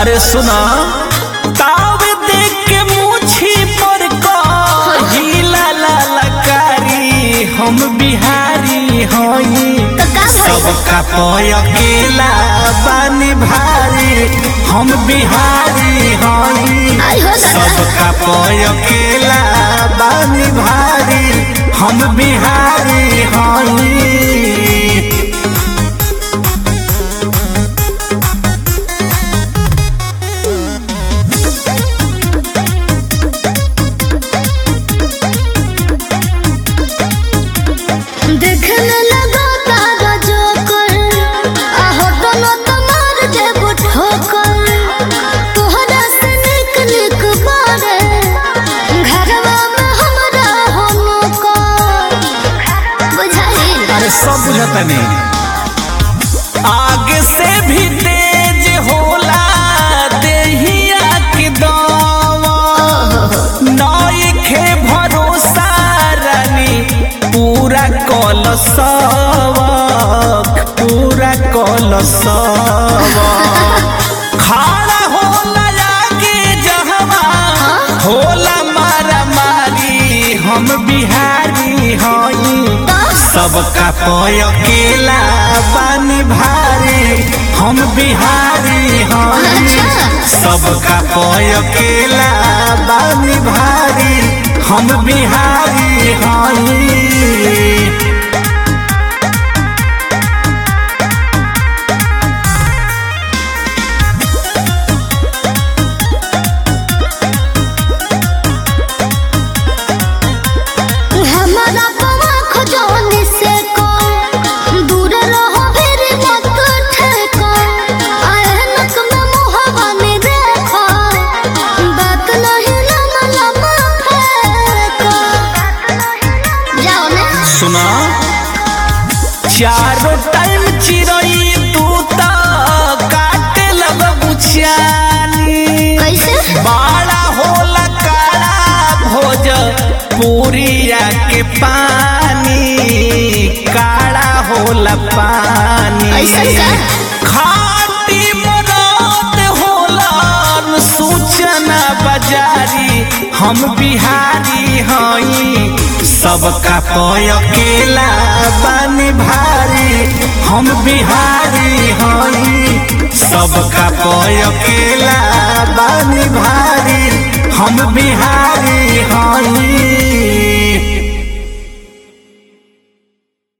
अरे सुना तावे देख के मुछी पर कहिला ललकारी हम बिहारी हई तो का भइल? सबका पय अकेला बानी भारी हम बिहारी हई आई हो दादा। सबका पय अकेला बानी भारी हम बिहारी हई देखने लगा तारा जोकर आहो दोनों तुम्हार जेब ठोकर तोहरा से निक निक बारे घरवा में हमरा हो नौकर बुझाई अरे सब बुझता नहीं आगे से भी तेज होला देहिया के दम नइखे भरोसा रानी पूरा कल सबक पूरा कल सबक खड़ा होला आगे जहवा होला मारा मारी हम बिहारी हई सबका पय अकेला बानी भारी हम बिहारी हई अच्छा। सबका पय अकेला बानी भारी हम बिहारी हई हमारा पवा खजोनी से को दूर रहो फिर मत ठेको ऐनक में मुहवा नहीं देखो बात नहीं लमा लमा फेंको जाओ ने सुना चारों टाइम चिरई तू तो काटे लग बुछानी कैसे बाड़ा होला काला भोज पूरिया के पानी काला होला पानी ऐसन का? खाटी मरद होला सूचना बाजारी हम बिहारी हई सबका पय अकेला बानी भारी हम बिहारी हई सबका पय अकेला बानी भारी हम बिहारी हई